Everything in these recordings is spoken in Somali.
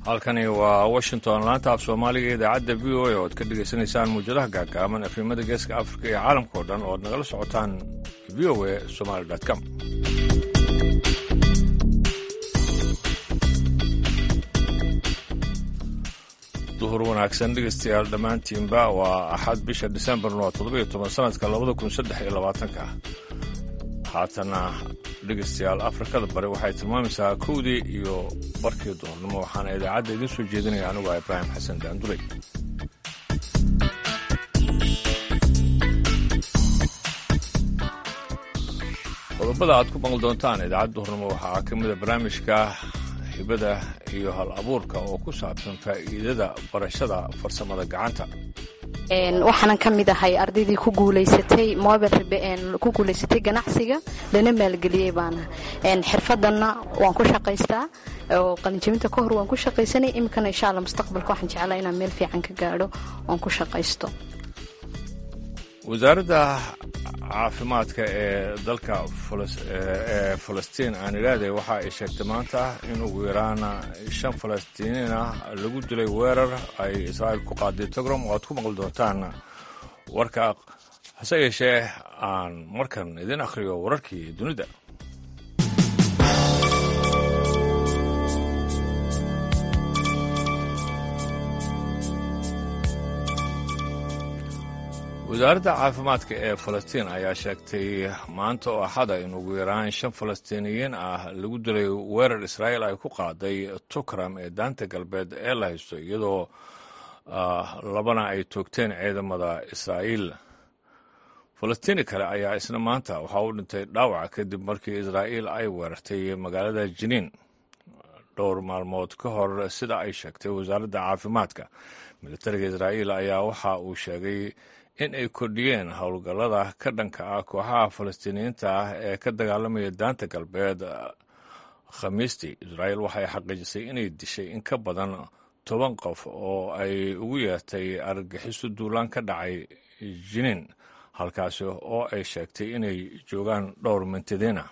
halkani waa washington laanta af soomaaliga idaacadda v o a oo ad ka dhegaysanaysaan muujadaha gaagaaban efrimada geeska afrika iyo caalamka oo dhan oo ad nagala socotaan v o a somaali com duhur wanaagsan dhegaystayaal dhammaantiinba waa axad bisha disembarn waa toddobiyo toban sanadka labada kun saddex iyo labaatanka haatana dhegaystayaal afrikada bari waxay tilmaamaysaa kowdii iyo barkii duhurnimo waxaana idaacadda idiin soo jeedinaya anigu ah ibraahim xasan daanduley qodobada aad ku maqli doontaan idaacadda duhurnimo waxaa ka mida barnaamijka hibada iyo hal abuurka oo ku saabsan faa'iidada barashada farsamada gacanta waxaanan ka mid ahay ardaydii ku guulaysatay mobile ku guulaysatay ganacsiga lana maalgeliyey baana xirfadanna waan ku shaqaystaa oo qalinjabinta ka hor waan ku shaqaysanay iminkana insha alla mustaqbalka waxaan jeclaa inaan meel fiican ka gaadho oon ku shaqaysto wasaaradda caafimaadka ee dalka ee falastiin aan idhaahday waxa ay sheegtay maanta in ugu yaraan shan falastiiniin ah lagu dilay weerar ay israa'iil ku qaaday togrom oo aad ku maqli doontaan warka hase yeeshee aan markan idin akhriyo wararkii dunida wasaaradda caafimaadka ee falastiin ayaa sheegtay maanta oo axada in ugu yaraan shan falastiiniyiin ah lagu dilay weerar israa'iil ay ku qaaday tukram ee daanta galbeed ee la haysto iyadoo labana ay toogteen ciidamada israa'iil falastiini kale ayaa isna maanta waxaa u dhintay dhaawac kadib markii israa'iil ay weerartay magaalada jiniin dhowr maalmood ka hor sida ay sheegtay wasaaradda caafimaadka militariga israa'iil ayaa waxa uu sheegay in ay kordhiyeen howlgallada ka dhanka ah kooxaha falastiiniyiinta ah ee ka dagaalamaya daanta galbeed khamiistii israa'iil waxay xaqiijisay inay dishay in ka badan toban qof oo ay ugu yeertay argagixiso duulaan ka dhacay jiniin halkaasi oo ay sheegtay inay joogaan dhowr mintadiina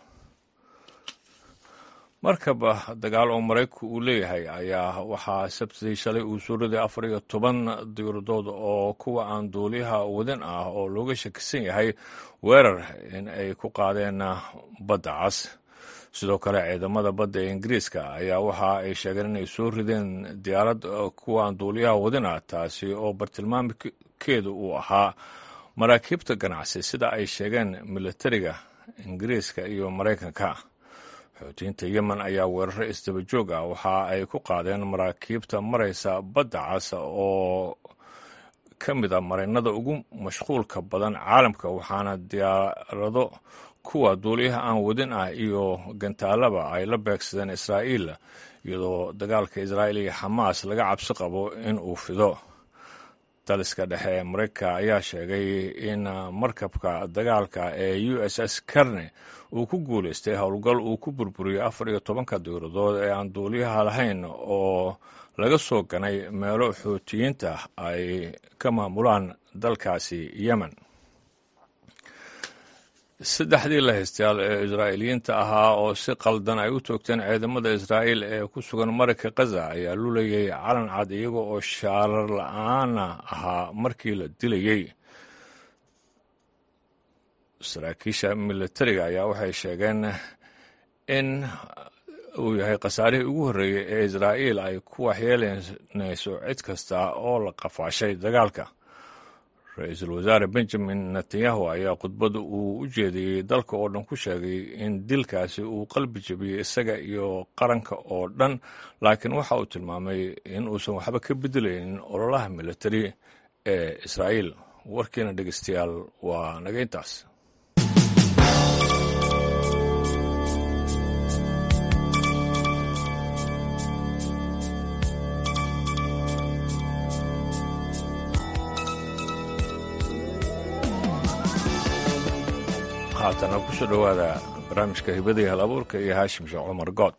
markaba dagaal oo maraykanku uu leeyahay ayaa waxaa sabtidii shalay uu soo riday afar iyo toban diiradood oo kuwa aan duuliyaha wadin ah oo looga shakisan yahay weerar in ay ku qaadeen badda cas sidoo kale ciidamada badda ee ingiriiska ayaa waxa ay sheegeen inay soo rideen diyaarad kuwa aan duuliyaha wadin ah taasi oo bartilmaamkeedu uu ahaa maraakiibta ganacsi sida ay sheegeen militariga ingiriiska iyo maraykanka xoutiyiinta yemen ayaa weeraro isdaba joog ah waxa ay ku qaadeen maraakiibta maraysa badda cas oo ka mid a marinada ugu mashquulka badan caalamka waxaana diyaarado kuwa duuliyaha aan wadin ah iyo gantaalaba ay la beegsadeen israa'iil iyadoo dagaalka israa'iil iyo xamaas laga cabsi qabo in uu fido daliska dhexe ee maraykanka ayaa sheegay in markabka dagaalka ee u s s karne uu ku guulaystay howlgal uu ku burburiyey afar iyo tobanka diiradood ee aan duuliyaha lahayn oo laga soo ganay meelo xootiyiinta ay ka maamulaan dalkaasi yemen saddexdii lahaystayaal ee israa'iiliyiinta ahaa oo si qaldan ay u toogteen ciidamada israa'iil ee ku sugan marayka khaza ayaa lulayay calan cad iyaga oo shaarar la-aana ahaa markii la dilayey saraakiisha militariga ayaa waxay sheegeen in uu yahay khasaarihii ugu horreeyey ee israa'iil ay ku waxyeelanayso cid kasta oo la qafaashay dagaalka ra-iisul wasaare benjamin netanyahu ayaa khudbadda uu u jeediyey dalka oo dhan ku sheegay in dilkaasi uu qalbi jebiyey isaga iyo qaranka oo dhan laakiin waxa uu tilmaamay in uusan waxba ka bedelaynin ololaha militari ee israa'iil warkiina dhegeystayaal waa naga intaas haatana ku soo dhowaada barnaamijka hibada iyo hal abuurka iyo haashim sheekh cumar good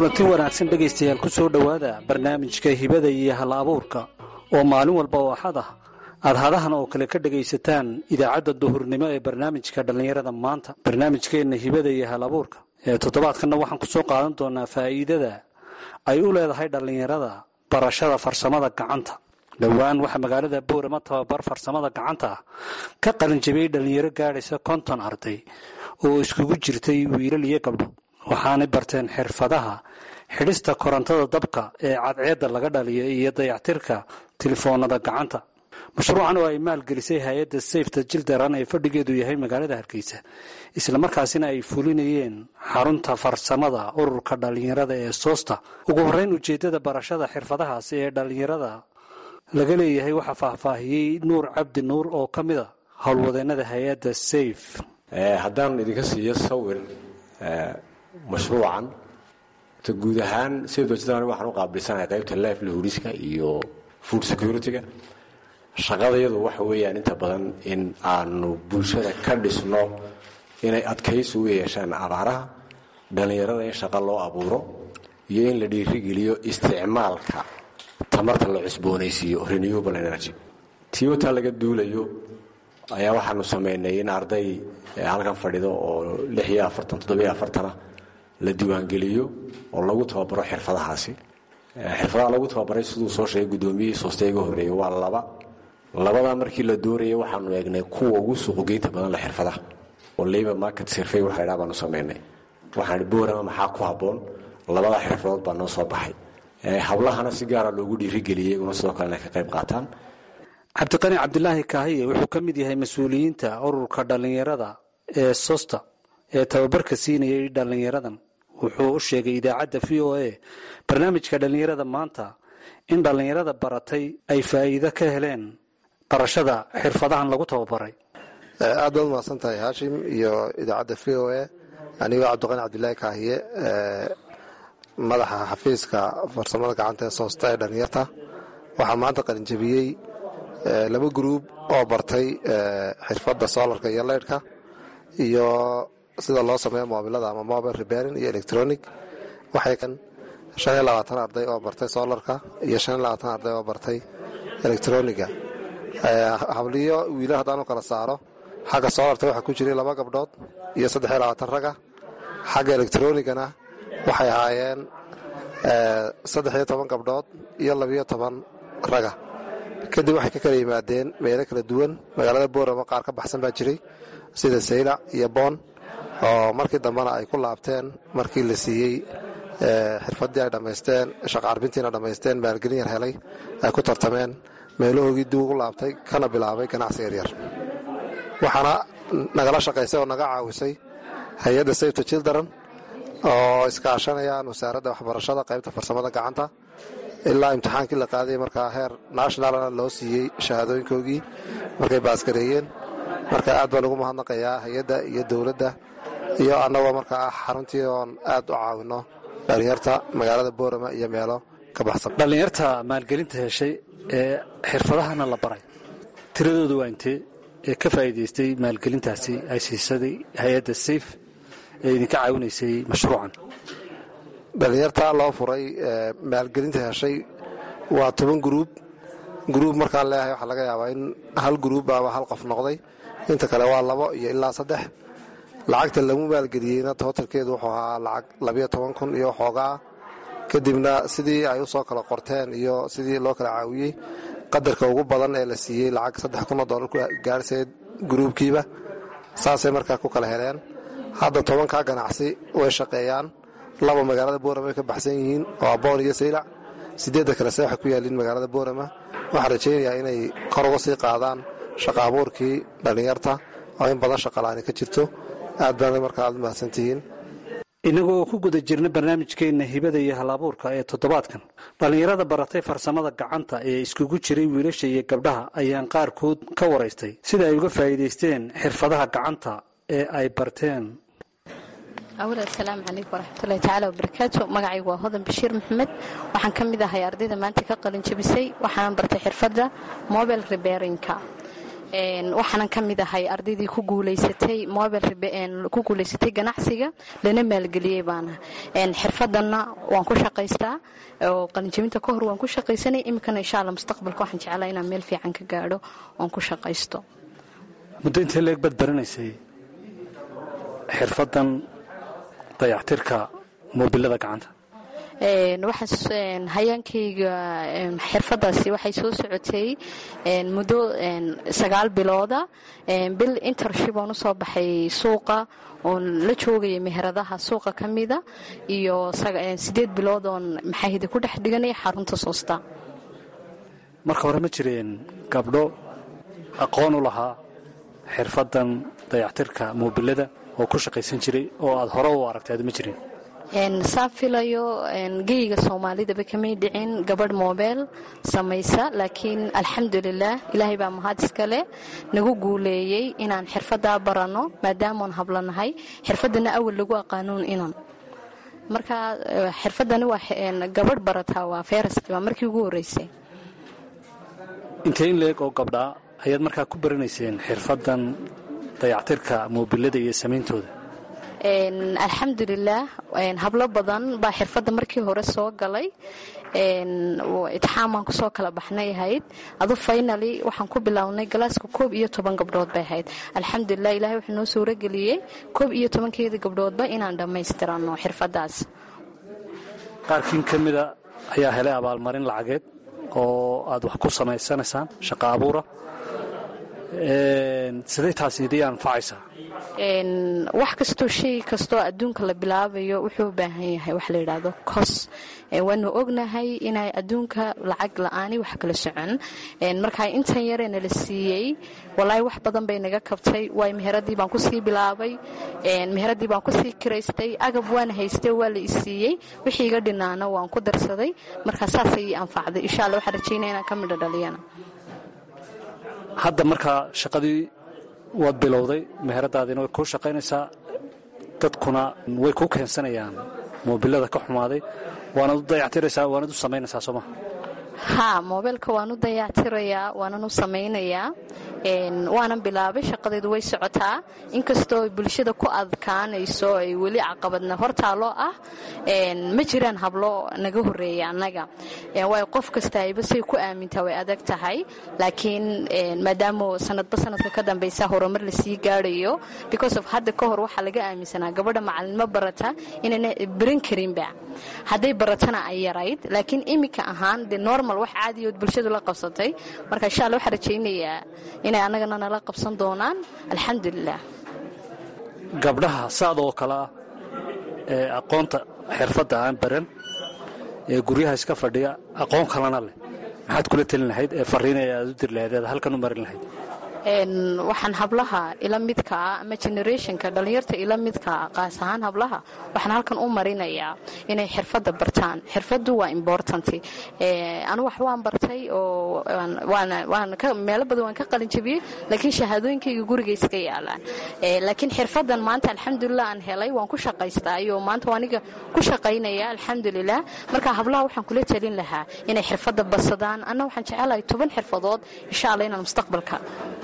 kulanti wanaagsan dhegaystayaal ku soo dhowaada barnaamijka hibada iyo hal abuurka oo maalin walba oo axad ah aad hadahan oo kale ka dhegaysataan idaacadda duhurnimo ee barnaamijka dhallinyarada maanta barnaamijkeenna hibada iyo hal abuurka ee toddobaadkanna waxaan ku soo qaadan doonaa faa'iidada ay u leedahay dhallinyarada barashada farsamada gacanta dhowaan waxaa magaalada boorama tababar farsamada gacanta ah ka qalinjabiyey dhallinyaro gaadhaysa konton arday oo iskugu jirtay wiilal iyo gabdho waxaanay barteen xirfadaha xidhista korontada dabka ee cadceedda laga dhaliyo iyo dayactirka telefoonada gacanta mashruucan oo ay maalgelisay hay-adda sayfta jildaran ee fadhigeedu yahay magaalada hargeysa islamarkaasina ay fulinayeen xarunta farsamada ururka dhallinyarada ee soosta ugu horreyn ujeeddada barashada xirfadahaasi ee dhallinyarada laga leeyahay waxaa faahfaahiyey nuur cabdi nuur oo ka mid a howlwadeennada hay-adda sayf haddaan idinka siiyo sawir mashruucan ta guud ahaan sayfta waxaan u qaabilsanahay qaybta life lahuriska iyo food security-ga shaqadayadu waxa weeyaan inta badan in aanu bulshada ka dhisno inay adkaysi u yeeshaan abaaraha dhallinyarada in shaqo loo abuuro iyo in la dhiirigeliyo isticmaalka tamarta la cusboonaysiiyo renewable energy tiyotaa laga duulayo ayaa waxaanu samaynay in arday halkan fadhido oo lix iyo afartan toddobiyo afartana la diiwaangeliyo oo lagu tababaro xirfadahaasi xirfadaha lagu tababaray siduu soo sheegay guddoomiyihii soostayga horreeyey waa laba labadaa markii la doorayay waxaanu eegnay kuwa ugu suuqgeynta badan la xirfadaha oo labor market survey waxa dhaa baanu samaynay waxaan boorama maxaa ku habboon labadaa xirfadood baa noo soo baxay hablahana si gaara loogu dhiirigeliyey iyaguna sidoo kale inay ka qayb qaataan cabdiqani cabdilaahi kaahiye wuxuu ka mid yahay mas-uuliyiinta ururka dhallinyarada ee sosta ee tababarka siinayay dhallinyaradan wuxuu u sheegay idaacadda v o a barnaamijka dhallinyarada maanta in dhallinyarada baratay ay faa'iido ka heleen barashada xirfadahan lagu tababaray aad baad umahadsan tahay haashim iyo idaacadda v o a anigoo cabdiqani cabdilaahi kaahiye madaxa xafiiska farsamada gacanta ee soosta ee dhallinyarta waxaa maanta qalinjabiyey laba gruub oo bartay xirfadda solarka iyo leydhka iyo sida loo sameeyo moobilada ama mobile reparing iyo electronic waxay kan shan iyo labaatan arday oo bartay solarka iyo shan iyo labaatan arday oo bartay electroniga habliyo wiila haddaanu kala saaro xagga solarta waxaa ku jiray laba gabdhood iyo saddex iyo labaatan raga xagga electronigana waxay ahaayeen saddex iyo toban gabdhood iyo labiyo toban raga kadib waxay ka kala yimaadeen meelo kala duwan magaalada boorama qaar ka baxsan baa jiray sida saylac iyo boon oo markii dambena ay ku laabteen markii la siiyey xirfaddii ay dhammaysteen shaqaarbintiina dhammaysteen maalgelin yar helay ay ku tartameen meelahoogii dib ugu laabtay kana bilaabay ganacsi yaryar waxaana nagala shaqaysay oo naga caawisay hay-adda sayfta childaran oo iskaashanayaan wasaaradda waxbarashada qaybta farsamada gacanta ilaa imtixaankii la qaaday markaa heer nationalna loo siiyey shahaadooyinkoogii markay baasgareeyeen marka aad baan ugu mahadnaqayaa hay-adda iyo dowladda iyo annagoo markaa ah xaruntii oon aad u caawino dhallinyarta magaalada boorama iyo meelo ka baxsan dhallinyarta maalgelinta heshay ee xirfadahana la baray tiradooda waa intee ee ka faa'iidaystay maalgelintaasi ay siisaday hay-adda sayf ee idinka caawinaysay mashruucan dhallinyarta loo furay maalgelinta heshay waa toban gruub gruub markaan leeyahay waxaa laga yaabaa in hal gruub ama hal qof noqday inta kale waa labo iyo ilaa saddex lacagta lagu maalgeliyeyna tootalkeedu wuxuu ahaa lacag labiyo toban kun iyo xoogaa kadibna sidii ay u soo kala qorteen iyo sidii loo kala caawiyey qadarka ugu badan ee la siiyey lacag saddex kunoo dollar ku gaarhsayd gruubkiiba saasay markaa ku kala heleen hadda tobankaa ganacsi way shaqeeyaan laba magaalada boorama ay ka baxsan yihiin oo aboon iyo saylac sideedda kale se waxay ku yaaliin magaalada boorama waxaan rajaynayaa inay kor uga sii qaadaan shaqa abuurkii dhallinyarta oo in badan shaqalaani ka jirto aad baana markaa aad mahadsantihiin innagoo ku guda jirna barnaamijkeenna hibada iyo halabuurka ee toddobaadkan dhallinyarada baratay farsamada gacanta ee iskugu jiray wiilasha iyo gabdhaha ayaan qaarkood ka waraystay sida ay uga faa'iidaysteen xirfadaha gacanta ee ay barteen awal asalaamu calaykum waraxmatullahi tacaala wabarakaatu magacaygu waa hodan bashiir maxamed waxaan ka mid ahay ardayda maanta ka qalin jabisay waxaan bartay xirfadda mobile reberinka waxaanan ka mid ahay ardaydii ku guulaysatay mobile ku guulaysatay ganacsiga lana maalgeliyey baana xirfadanna waan ku shaqaystaa oo qalinjabinta ka hor waan ku shaqaysanay iminkana insha alla mustaqbalka waxaan jeclaa inaan meel fiican ka gaadho oon ku shaqaysto muddo intee leeg baad baranaysay xirfadan dayactirka moobilada gacanta waxaan hayaankayga xirfadaasi waxay soo socotay muddo sagaal bilooda bil intership oon usoo baxay suuqa oon la joogaya meheradaha suuqa ka mida iyo sideed bilood oon maxaahida ku dhex dhiganaya xarunta soosta marka hore ma jireen gabdho aqoon u lahaa xirfadan dayactirka moobilada oo ku shaqaysan jiray oo aad hore u aragtay aad ma jirin saan filayo geyga soomaalidaba kamay dhicin gabadh moobeel samaysa laakiin alxamdulilah ilaahay baa mahad iskale nagu guuleeyey inaan xirfadaa baranno maadaamoon hablanahay xirfadana awal lagu aqaanuun inan marka xirfadani waa gabadh barataa waa ferast waa markii ugu horeysay intee in leeg oo gabdhaa ayaad markaa ku baranayseen xirfadan dayactirka moobilada iyo samayntooda alxamdulilah hablo badan baa xirfadda markii hore soo galay itixaamaan kusoo kala baxnay ahayd adu faynali waxaan ku bilownay galaaska koob iyo toban gabdhood bay ahayd alxamdulilah ilahay wuxuu noo suurageliyey koob iyo tobankeeda gabdhoodba inaan dhammaystirano xirfadaas qaarkiin ka mida ayaa helay abaalmarin lacageed oo aad wax ku samaysanaysaan shaqo abuura siday taasi idii anfacaysaa wax kastoo shay kastoo adduunka la bilaabayo wuxuu u baahan yahay wax la yidhaahdo kos waanu ognahay inay adduunka lacag la-aani wax kala socon markaa intan yaree nala siiyey walaahi wax badan bay naga kabtay waay meheradii baan kusii bilaabay meheradii baan kusii kiraystay agab waana haystay waa la isiiyey wixii iga dhinaana waan ku darsaday markaa saasay ii anfacday insha alla waxaan rajaynaya inaan ka midho dhaliyana hadda markaa shaqadii waad bilowday meheradaadiina way kuu shaqaynaysaa dadkuna way kuu keensanayaan moobilada ka xumaaday waanaad u dayactiraysaa waanaad u samaynaysaa sooma haa moobeelka waan u dayactirayaa waanan u samaynayaa waanan bilaabay shaqadeedu way socotaa inkastoo bulshada ku adkaanayso ay weli caqabadna hortaaloo ah ma jiraan hablo naga horeeya annaga waayo qof kasta ayba say ku aamintaa way adag tahay laakiin maadaama sanadba sanadka ka dambaysa horumar lasii gaarayo because of hadda ka hor waxaa laga aaminsanaa gabadha macalinimo barata inayna baran karinba hadday baratana ay yarayd laakiin iminka ahaan de normal wax caadiyood bulshadu la qabsatay marka insha alla waxaan rajaynayaa inay annagana nala qabsan doonaan alxamdulilah gabdhaha saad oo kale ah ee aqoonta xirfadda aan baran ee guryaha iska fadhiya aqoon kalena leh maxaad kula telin lahayd ee fariinaya aad u diri lahayd eed halkan u marin lahayd waxaan hablaha ila midkaa ama generationka dhallinyarta ila midkaa qaas ahaan hablaha waxaan halkan u marinayaa inay xirfadda bartaan xirfaddu waa important anu wax waan bartay oo meelo badan waan ka qalinjabiyey laakiin shahaadooyinkayga guriga iska yaalaan laakiin xirfaddan maanta alxamdulilah aan helay waan ku shaqaystaa iyo maanta aniga ku shaqaynaya alxamdulilah marka hablaha waxaan kula telin lahaa inay xirfadda badsadaan anna waxaan jecelahay toban xirfadood insha alla inaan mustaqbalka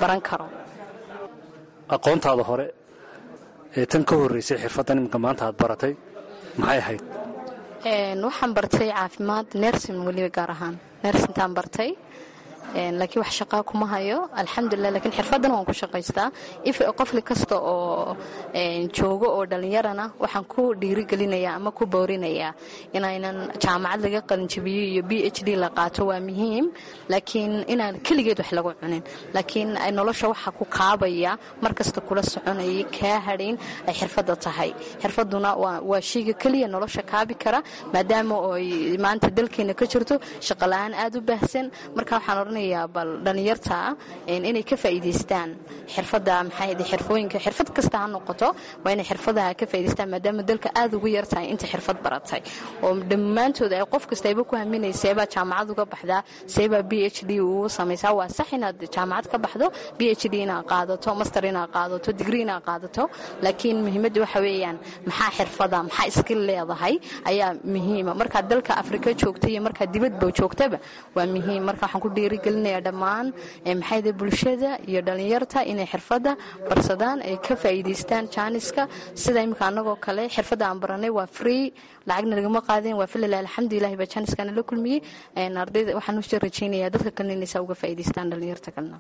aqoontaada hore ee tan ka horreysay xirfaddan iminka maanta aad baratay maxay ahayd waxaan bartay caafimaad nersin weliba gaar ahaan nersintaan bartay laakiin wax shaqaa kuma hayo alxamdulilah lakiin xirfaddan waan ku shaqaystaa if qofli kasta oo joogo oo dhallinyarana waxaan ku dhiirigelinayaa ama ku boorinayaa inaynan jaamacad laga qalinjabiyo iyo b h d la qaato waa muhiim laakiin inaan keligeed wax lagu cunin laakiin nolosha waxa ku kaabaya mar kasta kula soconayay kaa hadhayn ay xirfadda tahay xirfadduna waa shayga keliya nolosha kaabi kara maadaama oy maanta dalkeena ka jirto shaqala-aan aada u baahsan marka waxaan odhanaya bal dhallinyarta inay ka faa'iidaystaan xirfadda maxaa xirfooyinka xirfad kasta ha noqoto waa inay xirfadaha ka faa'idaystaan maadaama dalka aada ugu yar tahay inta xirfad baratay oo dhammaantood ay qof kasta ayba ku haminay seebaa jaamacad uga baxdaa seebaa b h d ugu samaysaa waa sax inaad jaamacad ka baxdo b h d inaad qaadato master inaad qaadato digri inaad qaadato laakiin muhiimadda waxa weeyaan maxaa xirfada maxaa iskil leedahay ayaa muhiima markaad dalka afrika joogta iyo markaad dibadba joogtaba waa muhiim marka waxaan ku dhiirigelin dhiirigelinayaa dhammaan maxayda bulshada iyo dhallinyarta inay xirfadda barsadaan ay ka faa'iidaystaan jaaniska sida iminka annagoo kale xirfadda aan baranay waa free lacagna lagama qaadeen waa filila alxamdulilahi baa jaaniskana la kulmiyey ardayda waxaan u rajaynayaa dadka kalena inaysaa uga faa'iidaystaan dhallinyarta kalena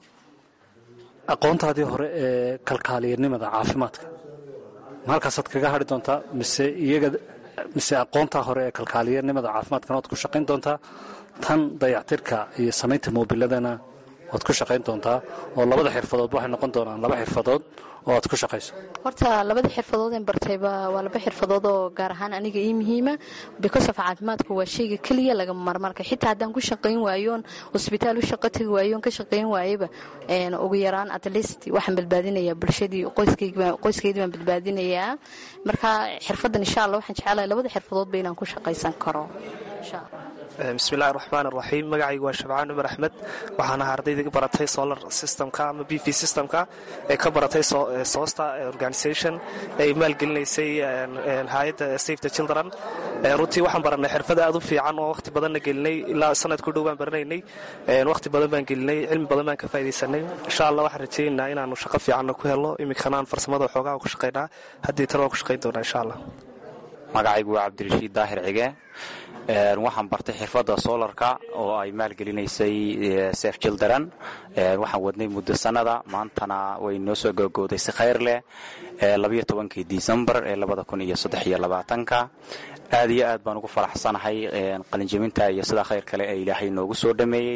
aqoontaadii hore ee kalkaaliyanimada caafimaadka ma halkaasaad kaga hadhi doontaa mise iyaga mise aqoontaa hore ee kalkaaliyanimada caafimaadkana waad ku shaqayn doontaa tan dayactirka iyo samaynta moobiladana waad ku shaqayn doontaa oo labada xirfadood waxay noqon doonaan laba xirfadood oo aad ku shaqayso horta labada xirfadood een bartayba waa laba xirfadood oo gaar ahaan aniga ii muhiima because of caafimaadku waa shayga keliya lagama marmarka xitaa haddaan ku shaqayn waayoon hosbitaal u shaqo tagi waayoon ka shaqayn waayaba ugu yaraan at least waxaan badbaadinayaa bulshadii qoyskeydii baan badbaadinayaa marka xirfaddan insha allah waxaan jecelahay labada xirfadoodba inaan ku shaqaysan karo insha allah bismillahi raxmaan raxiim magacaygu waa shabcaan cumar axmed waxaan ahaa ardayda baratay solar systemka ama b v systemka ee ka baratay soosta organisation ay maalgelinaysay hay-adda save the children runtii waxaan baranay xirfad aad u fiican oo waqti badanna gelinay ilaa sanad ku dhow baan baranaynay waqti badan baan gelinay cilmi badan baan ka faa'idaysanay insha allah waxaan rajaynaynaa inaanu shaqo fiicanna ku helno iminkana farsamada xoogaha ku shaqaynaa haddii tan waan ku shaqayn doonaa insha allah magacaygu waa cabdirashiid daahir cige waxaan bartay xirfadda solarka oo ay maalgelinaysay sef jildaran waxaan wadnay muddo sanada maantana way noo soo gogooday si khayr leh labayo tobankii disembar ee labada kun iyo saddex iyo labaatanka aad iyo aad baan ugu faraxsanahay qalinjabinta iyo sidaa khayr kale ee ilaahay noogu soo dhameeyey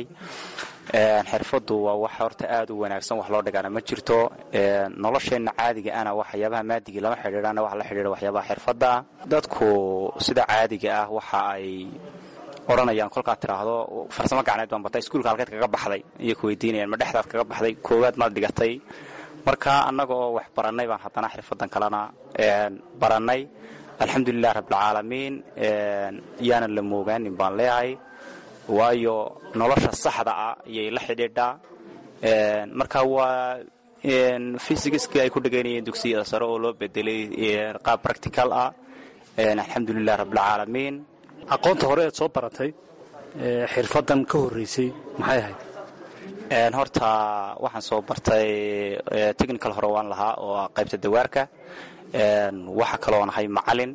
xirfaddu waa wax horta aad u wanaagsan wax loo dhigana ma jirto nolosheenna caadiga ana waxyaabaha maadigii lama xidhiidhana wax la xidhiidha waxyaabaha xirfadda dadku sida caadiga ah waxa ay odhanayaan kolkaad tidhaahdo farsamo gacneed baan bartay iskuulka halkeed kaga baxday iyo ku weydiinayaan ma dhexdaad kaga baxday koowaad maad dhigatay marka annaga oo wax barannay baan haddana xirfaddan kalena barannay alxamdulilah rabbilcaalamiin yaanan la moogaanin baan leeyahay waayo nolosha saxda ah ayay la xidhiidhaa marka waa fysigiskii ay ku dhigaynayeen dugsiyada sare oo loo bedelay qaab practical ah alxamdulilah rabbilcaalamiin aqoonta hore eed soo baratay xirfaddan ka horreysay maxay ahayd horta waxaan soo bartay technical hore waan lahaa oo qaybta dawaarka waxa kaloon ahay macalin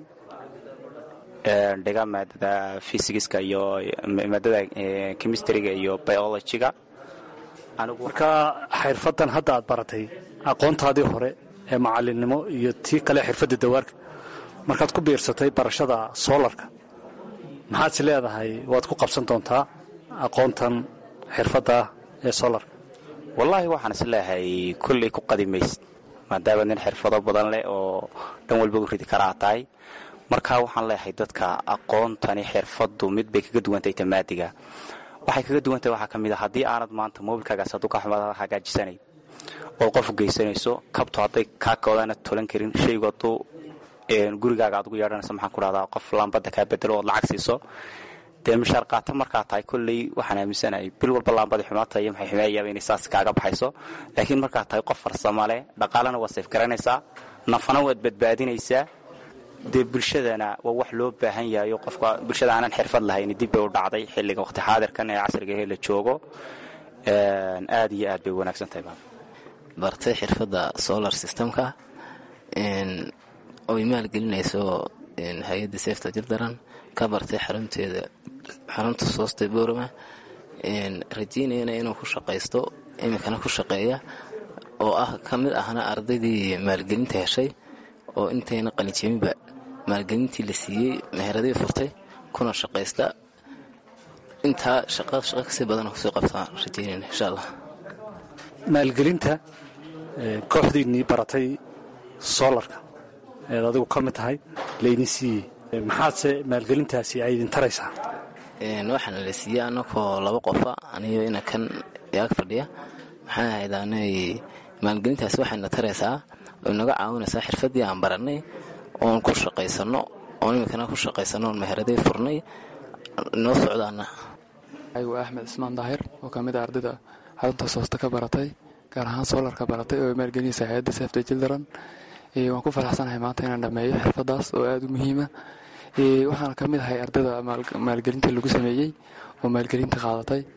dhiga maadada fysigiska iyo maadada chemistryga iyo biologyga marka xirfaddan hadda aad baratay aqoontaadii hore ee macalinimo iyo tii kale xirfadda dawaarka markaad ku biirsatay barashada soolarka maxaad is leedahay waad ku qabsan doontaa aqoontan xirfadda ee soolarka wallaahi waxaan is leeyahay kulley ku qadimaysid maadaama nin xirfado badan leh oo dhan walba u ridi karaa tahay marka waxaan leeyahay dadka aqoontani xirfaddu mid bay kaga duwantahay tamaadiga waxay kaga duwantahay waxaa ka mid a haddii aanad maanta mobilkaagaas hadduu ka xumaad hagaajisanayd ood qof u geysanayso kabto hadday kaa koodana tolan karin shaygu hadduu gurigaaga aad ugu yeedhanayso maxaan ku dhahdaa qof laambadda kaa bedelo ood lacag siiso dee mishaar qaata markaa tahay kolley waxaan aaminsanahay bil walba laambadii xumaata iyo maxay xumeeyaaba inay saas kaaga baxayso laakiin markaa tahay qof farsamo leh dhaqaalena waad sayf garanaysaa nafana waad badbaadinaysaa dee bulshadana waa wax loo baahan yahayo qofka bulshada aanan xirfad lahayn dib bay u dhacday xilliga waqti xaadirkan ee casriga he la joogo aad iyo aad bay wanaagsan tahay bartay xirfadda solar systemka oy maalgelinayso hay-adda seefta jirdaran ka bartay xarunteeda xarunta soosta boorama rajeynayana inuu ku shaqaysto iminkana ku shaqeeya oo ah ka mid ahna ardaydii maalgelinta heshay oo intayna qalinjabinba maalgelintii la siiyey meheradii furtay kuna shaqaysta intaa shaqa shaqa kasii badana kusii qabtaan rajeynayna insha allah maalgelinta kooxdiinnii baratay soolarka eed adigu ka mid tahay laydin siiyey maxaadse maalgelintaasi ay idin taraysaa waxaana la siiyey anakoo laba qofa aniyo ina kan yaag fadhiya maxaan ahaydaanay maalgelintaasi waxayna taraysaa oy naga caawinaysaa xirfaddii aan barannay oon ku shaqaysanno oon iminkana ku shaqaysanno oon meheradii furnay noo socdaana aygu axmed cismaan daahir oo ka mid a ardayda xarunta soosta ka baratay gaar ahaan soolarka baratay oo maalgelinaysa hay-adda sefta jildaran waan ku faraxsanahay maanta inaan dhammeeyo xirfadaas oo aada u muhiima waxaana ka mid ahay ardayda maalgelinta lagu sameeyey oo maalgelinta qaadatay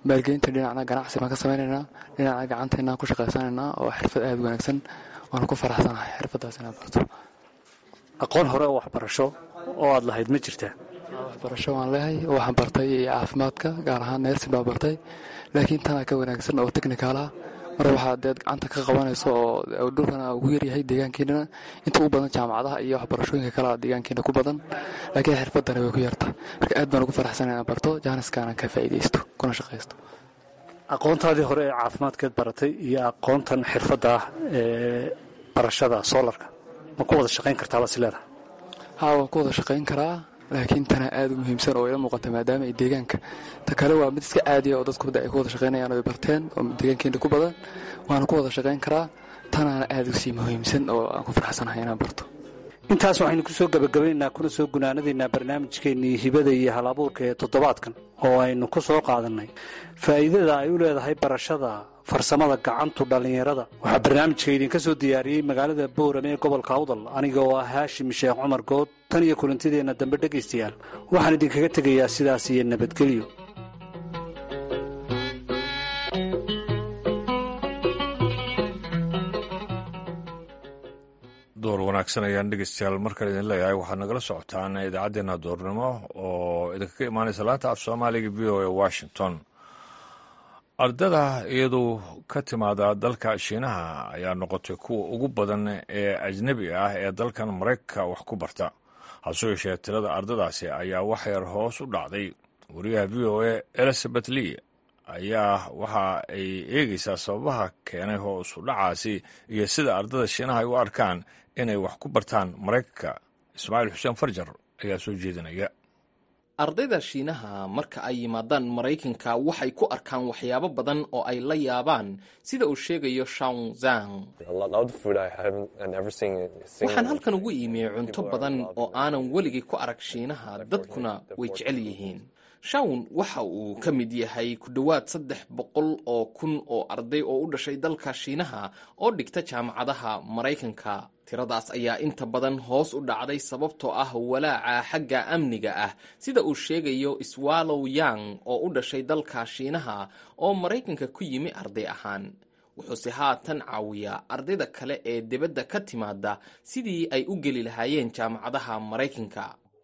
maalgelinta dhinacna ganacsi baan ka samaynaynaa dhinacna gacanteennaan ku shaqaysanaynaa oo xirfad aada wanaagsan waana ku faraxsanahay xirfadaas inaan barto aqoon hore oo waxbarasho oo aad lahayd ma jirtaa waxbarasho waan leehay waxaan bartay caafimaadka gaar ahaan neersin baan bartay laakiin tanaa ka wanaagsan oo technical ah mar waxaa deed gacanta ka qabanayso oo dhulkana ugu yaryahay deegaankeenana inta u badan jaamacadaha iyo waxbarashooyinka kalea deegaankeena ku badan laakiin xirfadana way ku yarta marka aad baan ugu faraxsan inaan barto jaaniskaanan ka faa'iidaysto kuna shaqaysto aqoontaadii hore ee caafimaadkeed baratay iyo aqoontan xirfadda ah ee barashada soolarka ma ku wada shaqayn kartaa baa sileedaha haa waan ku wada shaqayn karaa laakiin tana aada u muhiimsan oo ila muuqata maadaama ay deegaanka ta kale waa mid iska caadiya oo dadku ay ku wada shaqaynayaan oo ay barteen oo deegaankeena ku badan waana ku wada shaqayn karaa tanaana aada u sii muhiimsan oo aan ku faraxsanahay inaan barto intaas waxaynu ku soo gebagabaynaynaa kuna soo gunaanadaynaa barnaamijkeennii hibada iyo hal abuurka ee toddobaadkan oo aynu ku soo qaadannay faa'iidada ay u leedahay barashada farsamada gacantu dhallinyarada waxaa barnaamijka idinka soo diyaariyey magaalada boorame ee gobolka awdal aniga oo ah haashim sheekh cumar good tan iyo kulantideenna dambe dhegaystayaal waxaan idinkaga tegayaa sidaas iyo nabadgelyo door wanaagsan ayaan dhegeystayaal markale idin leeyahay waxaad nagala socotaan idaacaddeenna doornimo oo idinkaga imaanaysa laanta af soomaaliga v o e washington ardada iyadu ka timaada dalka shiinaha ayaa noqotay kuwa ugu badan ee ajnebi ah ee dalkan maraykanka wax ku barta hase yeeshee tirada ardadaasi ayaa wax yar hoos u dhacday wariyaha v o e elizabeth lee ayaa waxa ay eegeysaa sababaha keenay hoos u dhacaasi iyo sida ardada shiinaha ay u arkaan inay wax ku bartaan maraykanka ismaaciil xuseen farjar ayaa soo jeedinaya ardayda shiinaha marka ay yimaadaan maraykanka waxay ku arkaan waxyaabo badan oo ay la yaabaan sida uu sheegayo shawn zang waxaan halkan ugu iimiyey cunto badan oo aanan weligay ku arag shiinaha dadkuna way jecel yihiin shawn waxa uu ka mid yahay ku dhowaad saddex boqol oo kun oo arday oo u dhashay dalka shiinaha oo dhigta jaamacadaha maraykanka tiradaas ayaa inta badan hoos u dhacday sababtoo ah walaaca xagga amniga ah sida uu sheegayo swallow yang oo u dhashay dalka shiinaha oo maraykanka ku yimi arday ahaan wuxuuse haatan caawiyaa ardayda kale ee dibadda ka timaada sidii ay u geli lahaayeen jaamacadaha maraykanka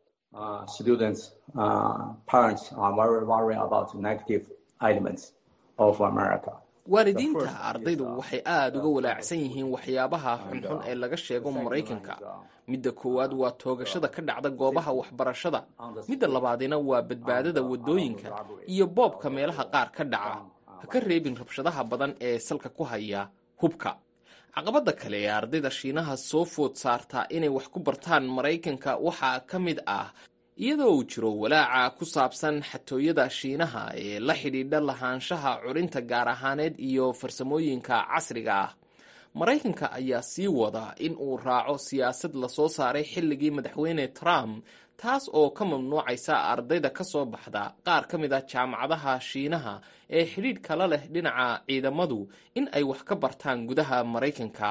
waalidiinta ardaydu waxay aada uga walaacsan yihiin waxyaabaha xunxun ee laga sheego maraykanka midda koowaad waa toogashada ka dhacda goobaha waxbarashada midda labaadina waa badbaadada waddooyinka iyo boobka meelaha qaar ka dhaca ha ka reebin rabshadaha badan ee salka ku haya hubka caqabadda kale ee ardayda shiinaha soo food saartaa inay wax ku bartaan maraykanka waxaa ka mid ah iyadoo uu jiro walaaca ku saabsan xatooyada shiinaha ee la xidhiidha lahaanshaha curinta gaar ahaaneed iyo farsamooyinka casriga ah maraykanka ayaa sii wada in uu raaco siyaasad lasoo saaray xilligii madaxweyne trump taas oo ka mamnuucaysa ardayda ka soo baxda qaar ka mid a jaamacadaha shiinaha ee xidhiidh kala leh dhinaca ciidamadu in ay wax ka bartaan gudaha maraykanka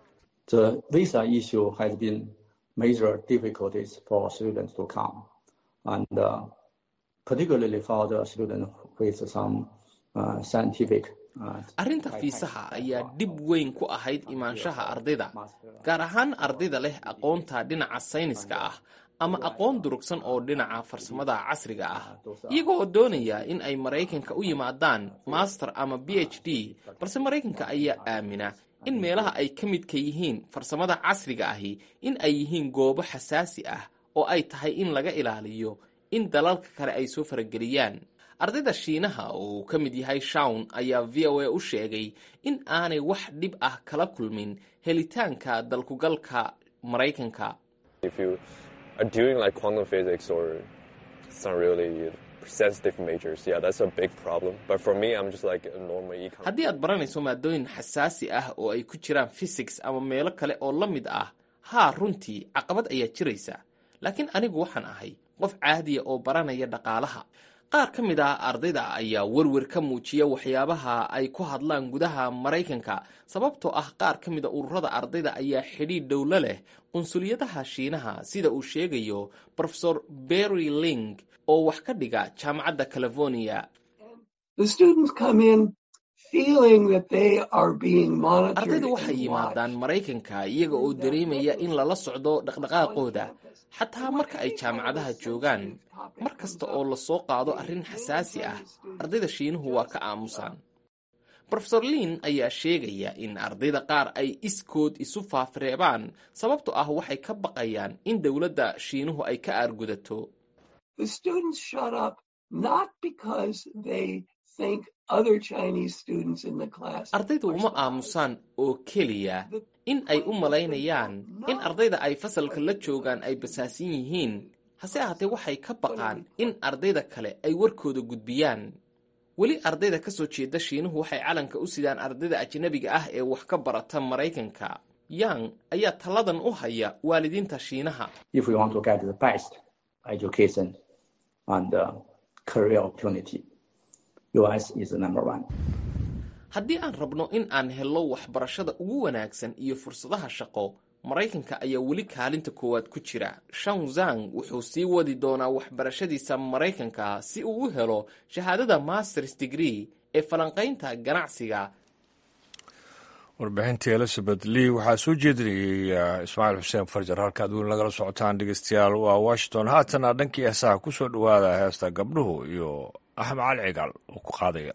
major difficulties for students to come, and uh, particularly for the students with some uh, scientific. arrinta fiisaha ayaa dhib weyn ku ahayd imaanshaha ardayda gaar ahaan ardayda leh aqoonta dhinaca sayniska ah ama aqoon durugsan oo dhinaca farsamada casriga ah iyagoo doonaya in ay maraykanka u yimaadaan master ama b h d balse maraykanka ayaa aamina in meelaha ay ka midka yihiin farsamada casriga ahi in ay yihiin goobo xasaasi ah oo ay tahay in laga ilaaliyo in dalalka kale ay soo farageliyaan ardayda shiinaha oo uu ka mid yahay shawn ayaa v o a u sheegay in aanay wax dhib ah kala kulmin helitaanka dalkugalka maraykanka haddii aad baranayso maadooyin xasaasi ah oo ay ku jiraan physics ama meelo kale oo la mid ah haa runtii caqabad ayaa jiraysa laakiin anigu waxaan ahay qof caadiya oo baranaya dhaqaalaha qaar ka mid ah ardayda ayaa werwer ka muujiya waxyaabaha ay ku hadlaan gudaha maraykanka sababtoo ah qaar ka mida ururada ardayda ayaa xidhiidh dhowlo leh qunsuliyadaha shiinaha sida uu sheegayo rofesor berry ling oo wax ka dhiga jaamacadda california The students come in feeling that they are being monitored ardaydu waxay and yimaadaan maraykanka iyaga oo dareemaya in lala socdo dhaqdhaqaaqooda xataa marka ay jaamacadaha joogaan mar kasta oo la soo qaado arrin xasaasi ah ardayda shiinuhu waa ka aamusaan rofesor liin ayaa sheegaya in ardayda qaar ay iskood isu faafreebaan sababto ah waxay ka baqayaan in dowladda shiinuhu ay ka aargudato The students shut up not because they think other Chinese students in the class ardaydu uma aamusaan oo keliya in ay u malaynayaan in ardayda ay fasalka la joogaan ay basaasan yihiin hase ahaatee waxay ka baqaan in ardayda kale ay warkooda gudbiyaan weli ardayda ka soo jeeda shiinuhu waxay calanka u sidaan ardayda ajnabiga ah ee wax ka barata maraykanka yang ayaa talladan u haya waalidiinta shiinaha If we want to get the best education and uh, career opportunity, US is the number one. haddii aan rabno in aan helno waxbarashada ugu wanaagsan iyo fursadaha shaqo maraykanka ayaa weli kaalinta koowaad ku jira shang zang wuxuu sii wadi doonaa waxbarashadiisa maraykanka si uu u helo shahaadada masters degree ee falanqaynta ganacsiga warbixintii elizabeth lee waxaa soo jeedinayay uh, ismaaciil xuseen farjar halkaad weli nagala socotaan dhegeystayaal waa washington haatana dhankii heesaha ku soo dhowaada heesta gabdhuhu iyo axmed cali cigaal oo ku qaadaya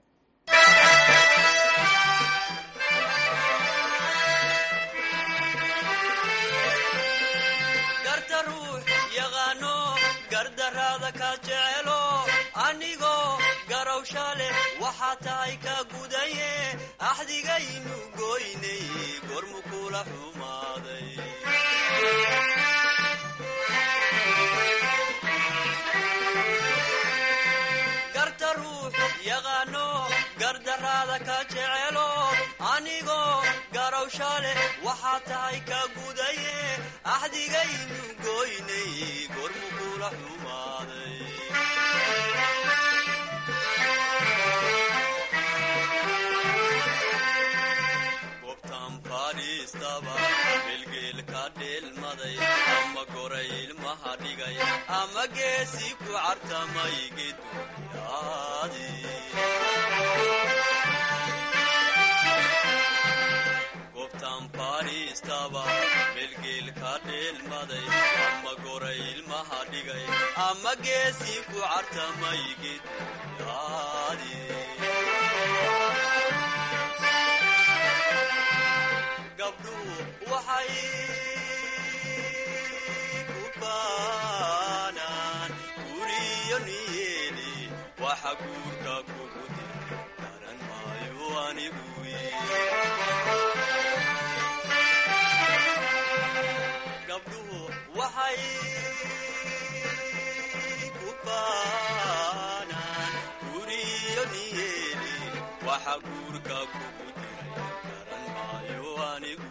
garta ruux yaqaano gardaraada ka jecelo anigoo garowsha leh waxaa tahay ka gudaye axdigaynu goynay gormu kula xumaaday garta ruux yaqaano gardaraada ka jecelo anigoo garowsha leh waxaa tahay ka gudaye axdigaynu goynay gormu kula xumaaday gobtan fadhiistaba bilgeel ka dheelmaday ama goray ilmaha dhigay ama geesi ku cartamay geduyaadi gobtan fadhiistaba bilgeel ka dheelmaday ama goray ilmaha dhigay ama geesi ku cartamay geduyaadi gabdhuhu waxay ku baanaan guriyo niyeeli waxa guurka kugu dir garan maayo anigu gabdhuhu waxay ku baanaan guriyo niyeeli waxa guurka kugu diray garan maayo anigu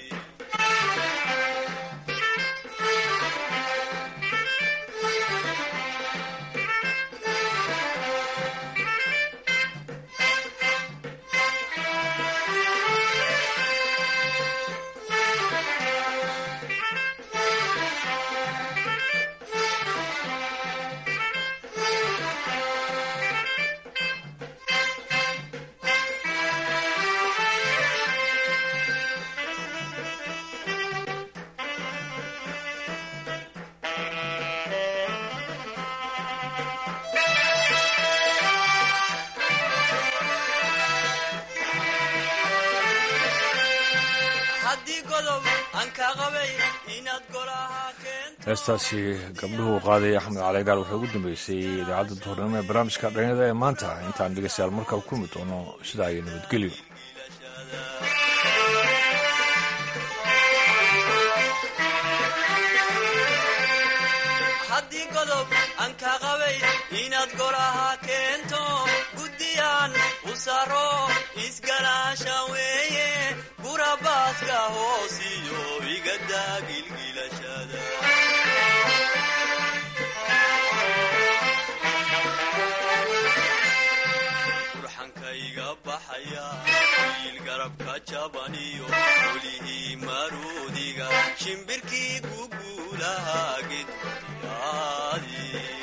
haddii godob aan ka qabay inaad golaha heestaasi gabdhuhu qaadaya axmed caligaal wuxuu ugu dambeysay idaacadda duhurnimo ee barnaamijka dhalinyada ee maanta intaan dhegeystayaal markale kulmi doono sidaa iyo nabadgelyo haddii godob aan ka qabay inaad golaha keento guddiyaan u saro isgalaasha weeye gurabaaska hoosiyo igadaa gilgilashada burxankayga baxaya wiil garabka jabaniyo welihii maruudiga shimbirkii ku guulahaa gedyaadi